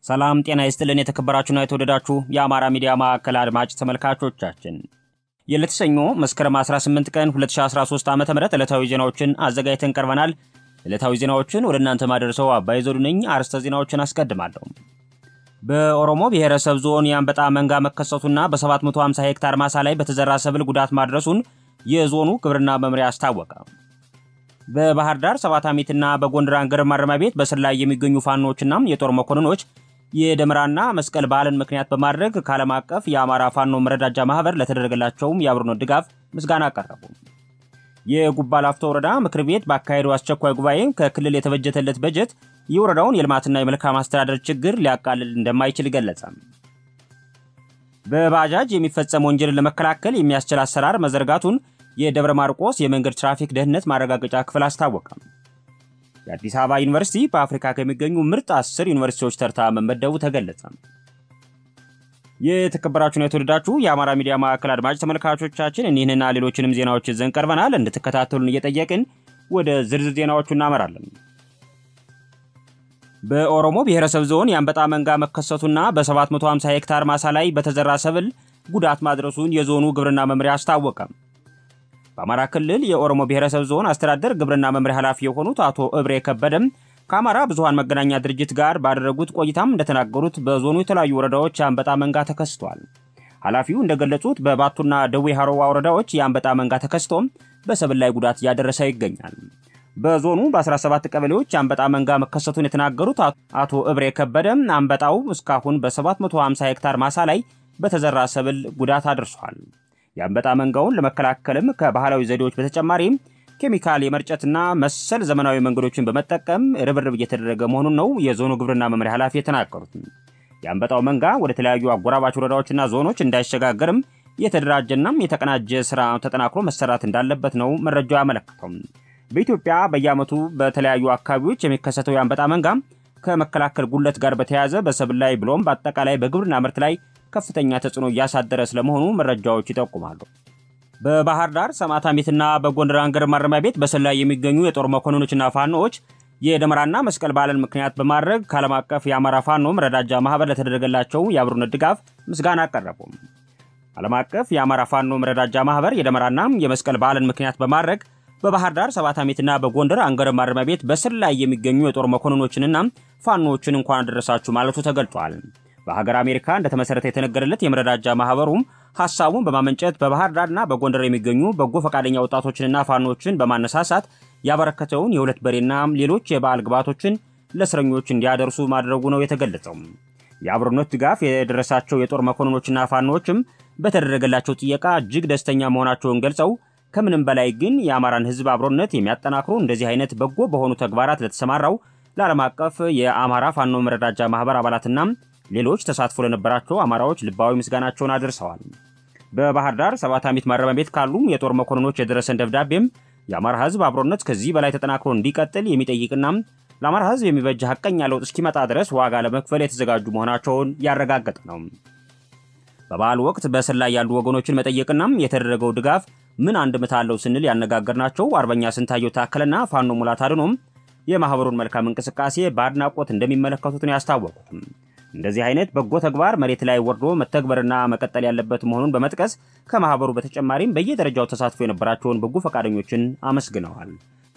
ሰላም ጤና ይስጥልን። የተከበራችሁና የተወደዳችሁ የአማራ ሚዲያ ማዕከል አድማጭ ተመልካቾቻችን የዕለተ ሰኞ መስከረም 18 ቀን 2013 ዓ ም ዕለታዊ ዜናዎችን አዘጋጅተን ቀርበናል። ዕለታዊ ዜናዎችን ወደ እናንተ ማደርሰው አባይ ዘውዱ ነኝ። አርዕስተ ዜናዎችን አስቀድማለሁ። በኦሮሞ ብሔረሰብ ዞን የአንበጣ መንጋ መከሰቱና በ750 ሄክታር ማሳ ላይ በተዘራ ሰብል ጉዳት ማድረሱን የዞኑ ግብርና መምሪያ አስታወቀ። በባህር ዳር ሰባት ዓመትና በጎንደር አንገር ማረሚያ ቤት በስር ላይ የሚገኙ ፋኖችና የጦር መኮንኖች የደመራና መስቀል በዓልን ምክንያት በማድረግ ከዓለም አቀፍ የአማራ ፋኖ መረዳጃ ማህበር ለተደረገላቸውም የአብሮነት ድጋፍ ምስጋና አቀረቡ። የጉባ ላፍቶ ወረዳ ምክር ቤት ባካሄደው አስቸኳይ ጉባኤ ከክልል የተበጀተለት በጀት የወረዳውን የልማትና የመልካም አስተዳደር ችግር ሊያቃልል እንደማይችል ገለጸ። በባጃጅ የሚፈጸም ወንጀልን ለመከላከል የሚያስችል አሰራር መዘርጋቱን የደብረ ማርቆስ የመንገድ ትራፊክ ደህንነት ማረጋገጫ ክፍል አስታወቀ። የአዲስ አበባ ዩኒቨርሲቲ በአፍሪካ ከሚገኙ ምርጥ አስር ዩኒቨርሲቲዎች ተርታ መመደቡ ተገለጸ። የተከበራችሁና የተወደዳችሁ የአማራ ሚዲያ ማዕከል አድማጭ ተመልካቾቻችን እኒህንና ሌሎችንም ዜናዎች ይዘን ቀርበናል። እንድትከታተሉን እየጠየቅን ወደ ዝርዝር ዜናዎቹ እናመራለን። በኦሮሞ ብሔረሰብ ዞን የአንበጣ መንጋ መከሰቱና በ750 ሄክታር ማሳ ላይ በተዘራ ሰብል ጉዳት ማድረሱን የዞኑ ግብርና መምሪያ አስታወቀ። በአማራ ክልል የኦሮሞ ብሔረሰብ ዞን አስተዳደር ግብርና መምሪያ ኃላፊ የሆኑት አቶ እብሬ ከበደም ከአማራ ብዙሃን መገናኛ ድርጅት ጋር ባደረጉት ቆይታም እንደተናገሩት በዞኑ የተለያዩ ወረዳዎች የአንበጣ መንጋ ተከስቷል። ኃላፊው እንደገለጹት በባቱና ደዌ ሀሮዋ ወረዳዎች የአንበጣ መንጋ ተከስቶም በሰብል ላይ ጉዳት እያደረሰ ይገኛል። በዞኑ በ17 ቀበሌዎች የአንበጣ መንጋ መከሰቱን የተናገሩት አቶ እብሬ ከበደም አንበጣው እስካሁን በ750 ሄክታር ማሳ ላይ በተዘራ ሰብል ጉዳት አድርሷል። የአንበጣ መንጋውን ለመከላከልም ከባህላዊ ዘዴዎች በተጨማሪም ኬሚካል የመርጨትና መሰል ዘመናዊ መንገዶችን በመጠቀም ርብርብ እየተደረገ መሆኑን ነው የዞኑ ግብርና መምሪያ ኃላፊ የተናገሩት። የአንበጣው መንጋ ወደ ተለያዩ አጎራባች ወረዳዎችና ዞኖች እንዳይሸጋገርም የተደራጀና የተቀናጀ ስራ ተጠናክሮ መሰራት እንዳለበት ነው መረጃው ያመለክተው። በኢትዮጵያ በየዓመቱ በተለያዩ አካባቢዎች የሚከሰተው የአንበጣ መንጋ ከመከላከል ጉለት ጋር በተያያዘ በሰብል ላይ ብሎም በአጠቃላይ በግብርና ምርት ላይ ከፍተኛ ተጽዕኖ እያሳደረ ስለመሆኑ መረጃዎች ይጠቁማሉ። በባህር ዳር ሰማዕታሚትና በጎንደር አንገር ማረሚያ ቤት በስር ላይ የሚገኙ የጦር መኮንኖችና ፋኖዎች የደመራና መስቀል በዓልን ምክንያት በማድረግ ከዓለም አቀፍ የአማራ ፋኖ መረዳጃ ማህበር ለተደረገላቸው የአብሮነት ድጋፍ ምስጋና አቀረቡ። ዓለም አቀፍ የአማራ ፋኖ መረዳጃ ማህበር የደመራና የመስቀል በዓልን ምክንያት በማድረግ በባህር ዳር ሰባት ዓመትና በጎንደር አንገር ማረሚያ ቤት በስር ላይ የሚገኙ የጦር መኮንኖችንና ፋኖዎችን እንኳን አደረሳችሁ ማለቱ ተገልጿል። በሀገር አሜሪካ እንደተመሰረተ የተነገረለት የመረዳጃ ማህበሩም ሀሳቡን በማመንጨት በባህር ዳርና በጎንደር የሚገኙ በጎ ፈቃደኛ ወጣቶችንና ፋኖችን በማነሳሳት ያበረከተውን የሁለት በሬና ሌሎች የበዓል ግብዓቶችን ለእስረኞች እንዲያደርሱ ማድረጉ ነው የተገለጸው። የአብሮነት ድጋፍ የደረሳቸው የጦር መኮንኖችና ፋኖዎችም በተደረገላቸው ጥየቃ እጅግ ደስተኛ መሆናቸውን ገልጸው ከምንም በላይ ግን የአማራን ሕዝብ አብሮነት የሚያጠናክሩ እንደዚህ አይነት በጎ በሆኑ ተግባራት ለተሰማራው ለዓለም አቀፍ የአማራ ፋኖ መረዳጃ ማህበር አባላትና ሌሎች ተሳትፎ ለነበራቸው አማራዎች ልባዊ ምስጋናቸውን አድርሰዋል። በባህር ዳር ሰባት ዓመት ማረሚያ ቤት ካሉ የጦር መኮንኖች የደረሰን ደብዳቤም የአማራ ሕዝብ አብሮነት ከዚህ በላይ ተጠናክሮ እንዲቀጥል የሚጠይቅና ለአማራ ሕዝብ የሚበጅ ሐቀኛ ለውጥ እስኪመጣ ድረስ ዋጋ ለመክፈል የተዘጋጁ መሆናቸውን ያረጋገጠ ነው። በበዓል ወቅት በእስር ላይ ያሉ ወገኖችን መጠየቅና የተደረገው ድጋፍ ምን አንድምታ አለው ስንል ያነጋገርናቸው አርበኛ ስንታየው ታከለና ፋኖ ሙላት አድኖም የማህበሩን መልካም እንቅስቃሴ በአድናቆት እንደሚመለከቱት ነው ያስታወቁት። እንደዚህ አይነት በጎ ተግባር መሬት ላይ ወርዶ መተግበርና መቀጠል ያለበት መሆኑን በመጥቀስ ከማህበሩ በተጨማሪም በየደረጃው ተሳትፎ የነበራቸውን በጎ ፈቃደኞችን አመስግነዋል።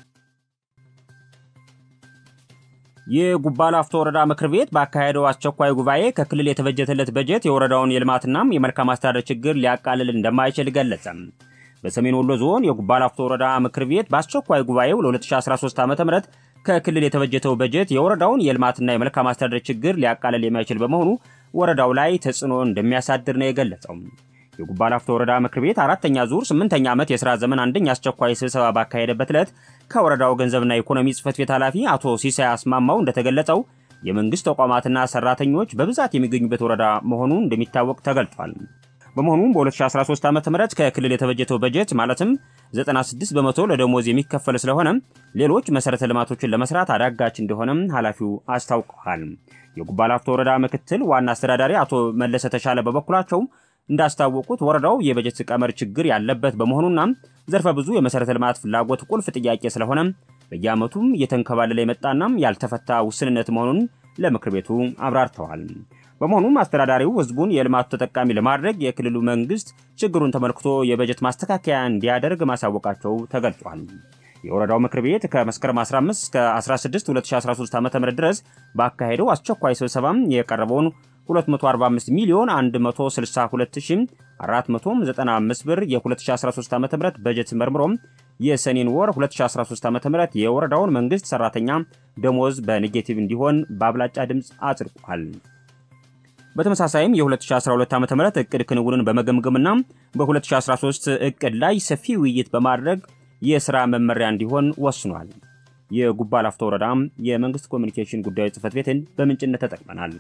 የጉባ ላፍቶ ወረዳ ምክር ቤት ባካሄደው አስቸኳይ ጉባኤ ከክልል የተበጀተለት በጀት የወረዳውን የልማትና የመልካም አስተዳደር ችግር ሊያቃልል እንደማይችል ገለጸ። በሰሜን ወሎ ዞን የጉባ ላፍቶ ወረዳ ምክር ቤት በአስቸኳይ ጉባኤው ለ2013 ዓ ም ከክልል የተበጀተው በጀት የወረዳውን የልማትና የመልካም አስተዳደር ችግር ሊያቃልል የማይችል በመሆኑ ወረዳው ላይ ተጽዕኖ እንደሚያሳድር ነው የገለጸው። የጉባ ላፍቶ ወረዳ ምክር ቤት አራተኛ ዙር ስምንተኛ ዓመት የሥራ ዘመን አንደኛ አስቸኳይ ስብሰባ ባካሄደበት ዕለት ከወረዳው ገንዘብና ኢኮኖሚ ጽሕፈት ቤት ኃላፊ አቶ ሲሳይ አስማማው እንደተገለጸው የመንግሥት ተቋማትና ሠራተኞች በብዛት የሚገኙበት ወረዳ መሆኑ እንደሚታወቅ ተገልጿል። በመሆኑም በ2013 ዓ ም ከክልል የተበጀተው በጀት ማለትም 96 በመቶ ለደሞዝ የሚከፈል ስለሆነ ሌሎች መሠረተ ልማቶችን ለመስራት አዳጋች እንደሆነም ኃላፊው አስታውቀዋል። የጉባ ላፍቶ ወረዳ ምክትል ዋና አስተዳዳሪ አቶ መለሰ ተሻለ በበኩላቸው እንዳስታወቁት ወረዳው የበጀት ቀመር ችግር ያለበት በመሆኑና ዘርፈ ብዙ የመሠረተ ልማት ፍላጎት ቁልፍ ጥያቄ ስለሆነ በየዓመቱም እየተንከባለለ የመጣና ያልተፈታ ውስንነት መሆኑን ለምክር ቤቱ አብራርተዋል። በመሆኑም አስተዳዳሪው ህዝቡን የልማቱ ተጠቃሚ ለማድረግ የክልሉ መንግስት ችግሩን ተመልክቶ የበጀት ማስተካከያ እንዲያደርግ ማሳወቃቸው ተገልጿል። የወረዳው ምክር ቤት ከመስከረም 15 እስከ 16 2013 ዓ.ም ድረስ ባካሄደው አስቸኳይ ስብሰባ የቀረበውን 245 ሚሊዮን 162495 ብር የ2013 ዓ.ም በጀት መርምሮ የሰኔን ወር 2013 ዓ.ም የወረዳውን መንግስት ሰራተኛ ደሞዝ በኔጌቲቭ እንዲሆን በአብላጫ ድምፅ አጽድቋል። በተመሳሳይም የ2012 ዓ.ም እቅድ ክንውንን በመገምገምና በ2013 እቅድ ላይ ሰፊ ውይይት በማድረግ የሥራ መመሪያ እንዲሆን ወስኗል። የጉባ ላፍቶ ወረዳ የመንግስት ኮሚኒኬሽን ጉዳዮች ጽህፈት ቤትን በምንጭነት ተጠቅመናል።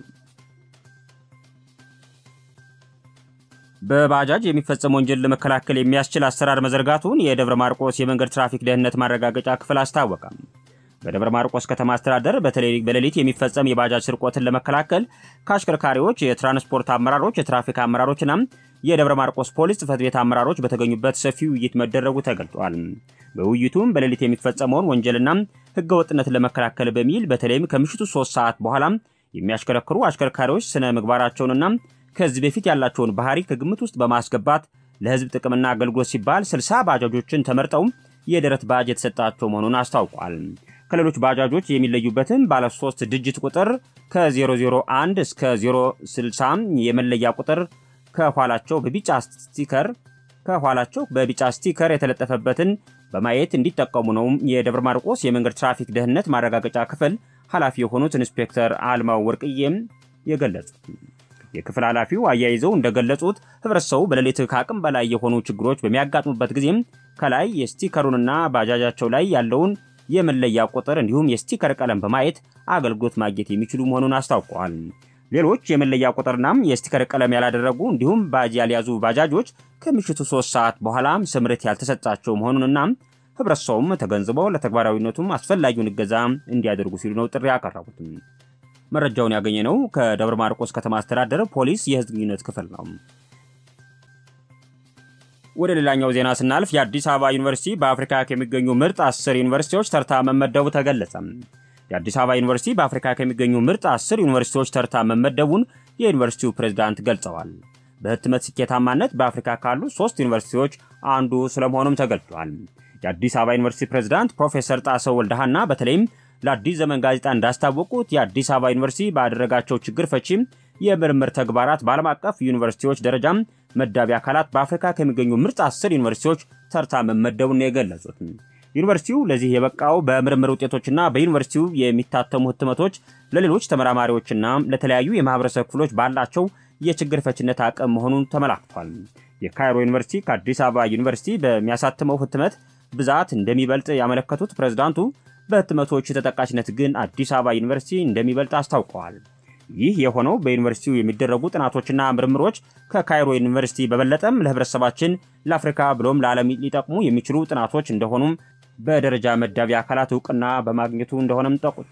በባጃጅ የሚፈጸም ወንጀል ለመከላከል የሚያስችል አሰራር መዘርጋቱን የደብረ ማርቆስ የመንገድ ትራፊክ ደህንነት ማረጋገጫ ክፍል አስታወቀ። በደብረ ማርቆስ ከተማ አስተዳደር በተለይ በሌሊት የሚፈጸም የባጃጅ ስርቆትን ለመከላከል ከአሽከርካሪዎች፣ የትራንስፖርት አመራሮች፣ የትራፊክ አመራሮችና የደብረ ማርቆስ ፖሊስ ጽህፈት ቤት አመራሮች በተገኙበት ሰፊ ውይይት መደረጉ ተገልጧል። በውይይቱም በሌሊት የሚፈጸመውን ወንጀልና ህገወጥነትን ለመከላከል በሚል በተለይም ከምሽቱ ሶስት ሰዓት በኋላ የሚያሽከረክሩ አሽከርካሪዎች ስነ ምግባራቸውንና ከዚህ በፊት ያላቸውን ባህሪ ከግምት ውስጥ በማስገባት ለህዝብ ጥቅምና አገልግሎት ሲባል 60 ባጃጆችን ተመርጠው የደረት ባጅ የተሰጣቸው መሆኑን አስታውቋል። ከሌሎች ባጃጆች የሚለዩበትም ባለ 3 ድጅት ቁጥር ከ001 እስከ 060 የመለያ ቁጥር ከኋላቸው በቢጫ ስቲከር ከኋላቸው በቢጫ ስቲከር የተለጠፈበትን በማየት እንዲጠቀሙ ነው የደብረ ማርቆስ የመንገድ ትራፊክ ደህንነት ማረጋገጫ ክፍል ኃላፊ የሆኑት ኢንስፔክተር አልማው ወርቅዬም የገለጹት። የክፍል ኃላፊው አያይዘው እንደገለጹት ህብረተሰቡ በሌሊት ከአቅም በላይ የሆኑ ችግሮች በሚያጋጥሙበት ጊዜም ከላይ የስቲከሩንና ባጃጃቸው ላይ ያለውን የመለያ ቁጥር እንዲሁም የስቲከር ቀለም በማየት አገልግሎት ማግኘት የሚችሉ መሆኑን አስታውቀዋል። ሌሎች የመለያ ቁጥርናም የስቲከር ቀለም ያላደረጉ እንዲሁም ባጅ ያልያዙ ባጃጆች ከምሽቱ ሶስት ሰዓት በኋላ ስምሪት ያልተሰጣቸው መሆኑንና ህብረተሰቡም ተገንዝበው ለተግባራዊነቱም አስፈላጊውን እገዛ እንዲያደርጉ ሲሉ ነው ጥሪ ያቀረቡት። መረጃውን ያገኘ ነው ከደብረ ማርቆስ ከተማ አስተዳደር ፖሊስ የህዝብ ግንኙነት ክፍል ነው። ወደ ሌላኛው ዜና ስናልፍ የአዲስ አበባ ዩኒቨርሲቲ በአፍሪካ ከሚገኙ ምርጥ አስር ዩኒቨርሲቲዎች ተርታ መመደቡ ተገለጸ። የአዲስ አበባ ዩኒቨርሲቲ በአፍሪካ ከሚገኙ ምርጥ አስር ዩኒቨርሲቲዎች ተርታ መመደቡን የዩኒቨርሲቲው ፕሬዝዳንት ገልጸዋል። በህትመት ስኬታማነት በአፍሪካ ካሉ ሶስት ዩኒቨርሲቲዎች አንዱ ስለመሆኑም ተገልጿል። የአዲስ አበባ ዩኒቨርሲቲ ፕሬዝዳንት ፕሮፌሰር ጣሰው ወልደሃና በተለይም ለአዲስ ዘመን ጋዜጣ እንዳስታወቁት የአዲስ አበባ ዩኒቨርሲቲ ባደረጋቸው ችግር ፈቺም የምርምር ተግባራት በዓለም አቀፍ ዩኒቨርሲቲዎች ደረጃም መዳቢ አካላት በአፍሪካ ከሚገኙ ምርጥ አስር ዩኒቨርሲቲዎች ተርታ መመደቡን ነው የገለጹት። ዩኒቨርሲቲው ለዚህ የበቃው በምርምር ውጤቶችና በዩኒቨርሲቲው የሚታተሙ ህትመቶች ለሌሎች ተመራማሪዎችና ለተለያዩ የማህበረሰብ ክፍሎች ባላቸው የችግር ፈችነት አቅም መሆኑን ተመላክቷል። የካይሮ ዩኒቨርሲቲ ከአዲስ አበባ ዩኒቨርሲቲ በሚያሳትመው ህትመት ብዛት እንደሚበልጥ ያመለከቱት ፕሬዝዳንቱ በህትመቶች ተጠቃሽነት ግን አዲስ አበባ ዩኒቨርሲቲ እንደሚበልጥ አስታውቀዋል። ይህ የሆነው በዩኒቨርሲቲው የሚደረጉ ጥናቶችና ምርምሮች ከካይሮ ዩኒቨርሲቲ በበለጠም ለህብረተሰባችን፣ ለአፍሪካ ብሎም ለዓለም ሊጠቅሙ የሚችሉ ጥናቶች እንደሆኑም በደረጃ መዳቢ አካላት እውቅና በማግኘቱ እንደሆነም ጠቁት።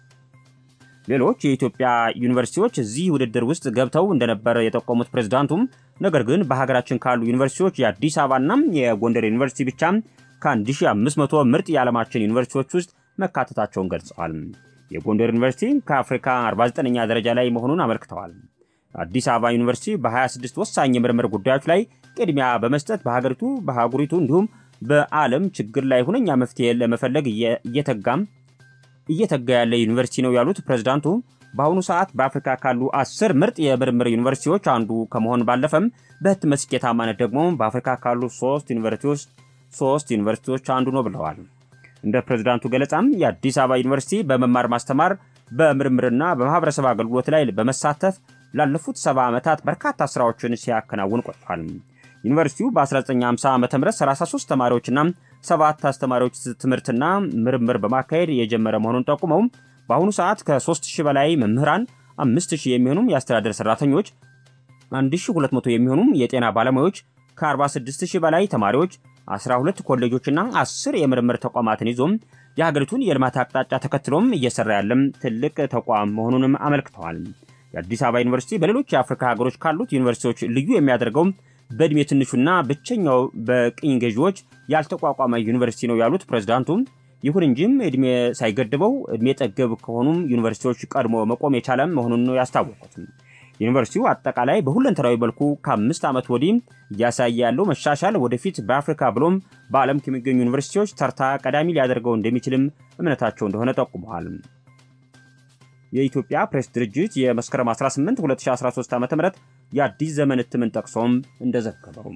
ሌሎች የኢትዮጵያ ዩኒቨርሲቲዎች እዚህ ውድድር ውስጥ ገብተው እንደነበረ የጠቆሙት ፕሬዝዳንቱም ነገር ግን በሀገራችን ካሉ ዩኒቨርሲቲዎች የአዲስ አበባና የጎንደር ዩኒቨርሲቲ ብቻ ከ1500 ምርጥ የዓለማችን ዩኒቨርሲቲዎች ውስጥ መካተታቸውን ገልጸዋል። የጎንደር ዩኒቨርሲቲ ከአፍሪካ 49ኛ ደረጃ ላይ መሆኑን አመልክተዋል። አዲስ አበባ ዩኒቨርሲቲ በ26 ወሳኝ የምርምር ጉዳዮች ላይ ቅድሚያ በመስጠት በሀገሪቱ በአህጉሪቱ እንዲሁም በዓለም ችግር ላይ ሁነኛ መፍትሄ ለመፈለግ እየተጋም እየተጋ ያለ ዩኒቨርሲቲ ነው ያሉት ፕሬዝዳንቱ በአሁኑ ሰዓት በአፍሪካ ካሉ አስር ምርጥ የምርምር ዩኒቨርሲቲዎች አንዱ ከመሆን ባለፈም በህትመት ስኬታማነት ደግሞ በአፍሪካ ካሉ ሶስት ዩኒቨርሲቲዎች ሶስት ዩኒቨርሲቲዎች አንዱ ነው ብለዋል። እንደ ፕሬዝዳንቱ ገለጻም የአዲስ አበባ ዩኒቨርሲቲ በመማር ማስተማር በምርምርና በማህበረሰብ አገልግሎት ላይ በመሳተፍ ላለፉት ሰባ ዓመታት በርካታ ስራዎችን ሲያከናውን ቆይቷል። ዩኒቨርሲቲው በ1950 ዓ ም 33 ተማሪዎችና ሰባት አስተማሪዎች ትምህርትና ምርምር በማካሄድ የጀመረ መሆኑን ጠቁመው በአሁኑ ሰዓት ከ3000 በላይ መምህራን፣ 5000 የሚሆኑም የአስተዳደር ሰራተኞች፣ 1200 የሚሆኑም የጤና ባለሙያዎች፣ ከ46000 በላይ ተማሪዎች 12 ኮሌጆችና 10 የምርምር ተቋማትን ይዞም የሀገሪቱን የልማት አቅጣጫ ተከትሎም እየሰራ ያለም ትልቅ ተቋም መሆኑንም አመልክተዋል። የአዲስ አበባ ዩኒቨርሲቲ በሌሎች የአፍሪካ ሀገሮች ካሉት ዩኒቨርሲቲዎች ልዩ የሚያደርገው በዕድሜ ትንሹና ብቸኛው በቅኝ ገዢዎች ያልተቋቋመ ዩኒቨርሲቲ ነው ያሉት ፕሬዝዳንቱ ይሁን እንጂም ዕድሜ ሳይገድበው ዕድሜ ጠገብ ከሆኑም ዩኒቨርሲቲዎች ቀድሞ መቆም የቻለም መሆኑን ነው ያስታወቁት። ዩኒቨርሲቲው አጠቃላይ በሁለንተናዊ መልኩ ከአምስት ዓመት ወዲህ እያሳየ ያለው መሻሻል ወደፊት በአፍሪካ ብሎም በዓለም ከሚገኙ ዩኒቨርሲቲዎች ተርታ ቀዳሚ ሊያደርገው እንደሚችልም እምነታቸው እንደሆነ ጠቁመዋል። የኢትዮጵያ ፕሬስ ድርጅት የመስከረም 18 2013 ዓ ም የአዲስ ዘመን እትምን ጠቅሶም እንደዘገበው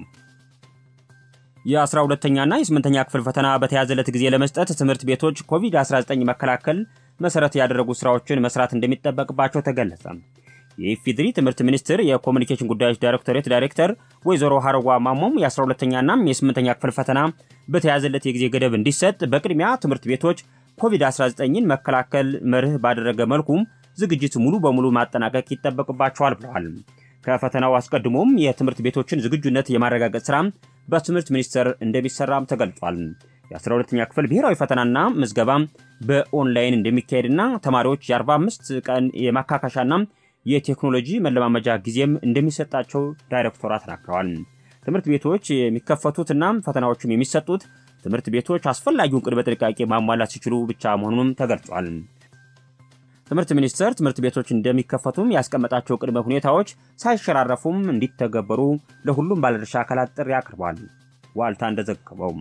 የ12ተኛና የ8ተኛ ክፍል ፈተና በተያዘለት ጊዜ ለመስጠት ትምህርት ቤቶች ኮቪድ-19 መከላከል መሰረት ያደረጉ ስራዎችን መስራት እንደሚጠበቅባቸው ተገለጸ። የኢፌዴሪ ትምህርት ሚኒስቴር የኮሚኒኬሽን ጉዳዮች ዳይሬክቶሬት ዳይሬክተር ወይዘሮ ሀረጓ ማሞም የ12ተኛና የ8ተኛ ክፍል ፈተና በተያዘለት የጊዜ ገደብ እንዲሰጥ በቅድሚያ ትምህርት ቤቶች ኮቪድ-19ን መከላከል መርህ ባደረገ መልኩም ዝግጅት ሙሉ በሙሉ ማጠናቀቅ ይጠበቅባቸዋል ብለዋል። ከፈተናው አስቀድሞም የትምህርት ቤቶችን ዝግጁነት የማረጋገጥ ስራ በትምህርት ሚኒስቴር እንደሚሰራም ተገልጿል። የ12ኛ ክፍል ብሔራዊ ፈተናና ምዝገባ በኦንላይን እንደሚካሄድና ተማሪዎች የ45 ቀን የማካካሻና የቴክኖሎጂ መለማመጃ ጊዜም እንደሚሰጣቸው ዳይሬክተሯ ተናግረዋል። ትምህርት ቤቶች የሚከፈቱትና ፈተናዎችም የሚሰጡት ትምህርት ቤቶች አስፈላጊውን ቅድመ ጥንቃቄ ማሟላት ሲችሉ ብቻ መሆኑንም ተገልጿል። ትምህርት ሚኒስቴር ትምህርት ቤቶች እንደሚከፈቱም ያስቀመጣቸው ቅድመ ሁኔታዎች ሳይሸራረፉም እንዲተገበሩ ለሁሉም ባለድርሻ አካላት ጥሪ አቅርቧል። ዋልታ እንደዘገበው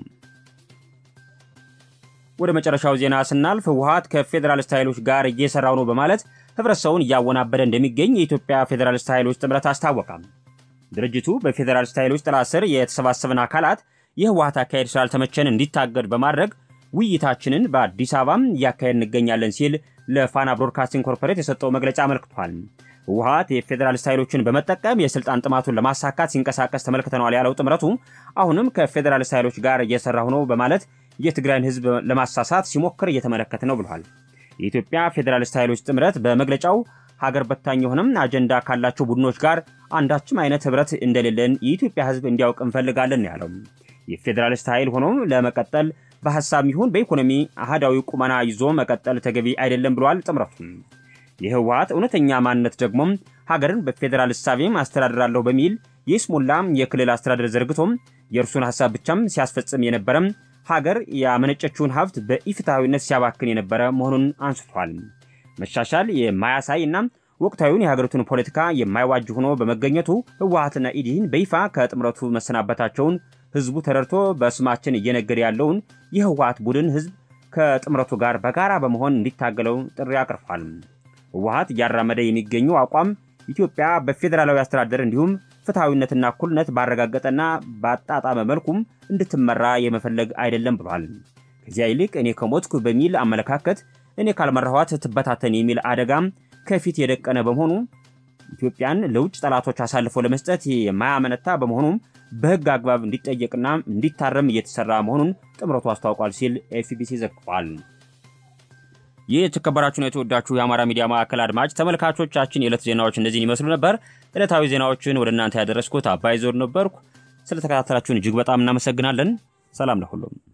ወደ መጨረሻው ዜና ስናልፍ ህወሓት ከፌዴራሊስት ኃይሎች ጋር እየሰራው ነው በማለት ህብረተሰቡን እያወናበደ እንደሚገኝ የኢትዮጵያ ፌዴራሊስት ኃይሎች ጥምረት አስታወቀ። ድርጅቱ በፌዴራሊስት ኃይሎች ጥላ ስር የተሰባሰብን አካላት የህወሓት አካሄድ ስላልተመቸን እንዲታገድ በማድረግ ውይይታችንን በአዲስ አበባም እያካሄድ እንገኛለን ሲል ለፋና ብሮድካስቲንግ ኮርፖሬት የሰጠው መግለጫ አመልክቷል። ህወሓት የፌዴራሊስት ኃይሎችን በመጠቀም የስልጣን ጥማቱን ለማሳካት ሲንቀሳቀስ ተመልክተነዋል ያለው ጥምረቱ አሁንም ከፌዴራሊስት ኃይሎች ጋር እየሰራሁ ነው በማለት የትግራይን ህዝብ ለማሳሳት ሲሞክር እየተመለከተ ነው ብሏል። የኢትዮጵያ ፌዴራሊስት ኃይሎች ጥምረት በመግለጫው ሀገር በታኝ የሆነም አጀንዳ ካላቸው ቡድኖች ጋር አንዳችም አይነት ህብረት እንደሌለን የኢትዮጵያ ህዝብ እንዲያውቅ እንፈልጋለን ያለው የፌዴራሊስት ኃይል ሆኖ ለመቀጠል በሀሳብ ይሁን በኢኮኖሚ አህዳዊ ቁመና ይዞ መቀጠል ተገቢ አይደለም ብሏል ጥምረቱ። የህወሓት እውነተኛ ማንነት ደግሞ ሀገርን በፌዴራል እሳቤም አስተዳድራለሁ በሚል የስሙላ የክልል አስተዳደር ዘርግቶም የእርሱን ሀሳብ ብቻም ሲያስፈጽም የነበረም ሀገር ያመነጨችውን ሀብት በኢፍትሐዊነት ሲያባክን የነበረ መሆኑን አንስቷል። መሻሻል የማያሳይ እና ወቅታዊውን የሀገሪቱን ፖለቲካ የማይዋጅ ሆኖ በመገኘቱ ህወሓትና ኢዲህን በይፋ ከጥምረቱ መሰናበታቸውን ህዝቡ ተረድቶ በስማችን እየነገደ ያለውን የህወሓት ቡድን ህዝብ ከጥምረቱ ጋር በጋራ በመሆን እንዲታገለው ጥሪ አቅርቧል። ህወሓት እያራመደ የሚገኘው አቋም ኢትዮጵያ በፌዴራላዊ አስተዳደር እንዲሁም ፍትሐዊነትና እኩልነት ባረጋገጠና ባጣጣመ መልኩም እንድትመራ የመፈለግ አይደለም ብሏል። ከዚያ ይልቅ እኔ ከሞትኩ በሚል አመለካከት እኔ ካልመራኋት ትበታተን የሚል አደጋም ከፊት የደቀነ በመሆኑ ኢትዮጵያን ለውጭ ጠላቶች አሳልፎ ለመስጠት የማያመነታ በመሆኑም በህግ አግባብ እንዲጠየቅና እንዲታረም እየተሰራ መሆኑን ጥምረቱ አስታውቋል ሲል ኤፍቢሲ ዘግቧል። ይህ የተከበራችሁን የተወዳችሁ የአማራ ሚዲያ ማዕከል አድማጭ ተመልካቾቻችን የዕለት ዜናዎች እነዚህን ይመስሉ ነበር። ዕለታዊ ዜናዎችን ወደ እናንተ ያደረስኩት አባይ ዞር ነበርኩ። ስለተከታተላችሁን እጅግ በጣም እናመሰግናለን። ሰላም ለሁሉም።